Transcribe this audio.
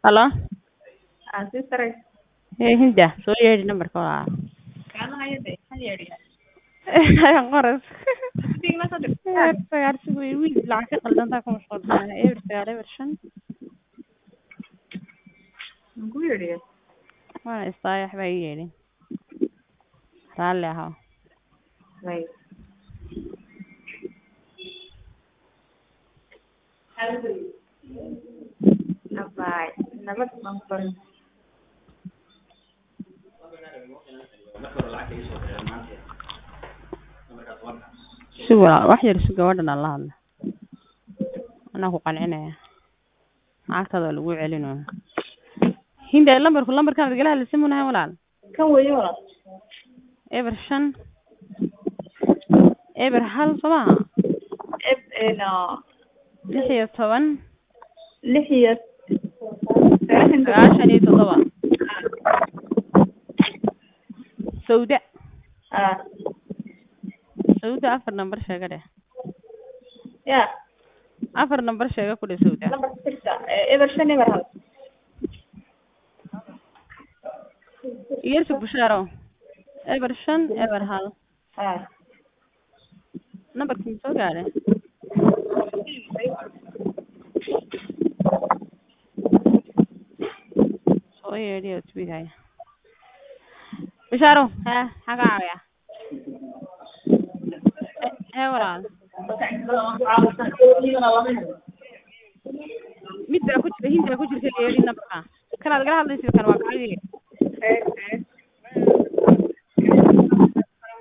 Halo Aan sii saray. ee hinda soo yeedhi nambarka waa Kaama hayade. Hal yeedhiya. qoras Dig ma soo dhig. eber sagaal si wey wiil lacag ka qaldantaa ku mashquulsan eber sagaal eber shan Muxuu yeedhiya? waana istaayax baa ii yeedhin raalli ahaw Way. Abaay. Nabad baan ku barin. si walaa wax yar si gabadhan aan la hadla anaa ku qancinaya lacagtaada waa lagu celinaya hinda lambarku lambarkaan igala hadlaysa munahay walaal Kan weeye walaal. eber shan eber hal soo maha Eb eno lix iyo toban lix iyo sagaashan sagaashan iyo toddoba sawda Ah. sawda afar nambar sheega dheh Ya. afar nambar sheega ku dheh sawda Number six. Eber shan eber hal. igarsi bushaaro eber shan eber hal Ah. nambarkii soo gaadhay soo yeedhiyo twihay bishaaro hee maxaa ka caawiya hee walaal mid baa ku jira hind baa ku jirta yeedhi nambarka kanaad igala hadlaysid kan waa kacagii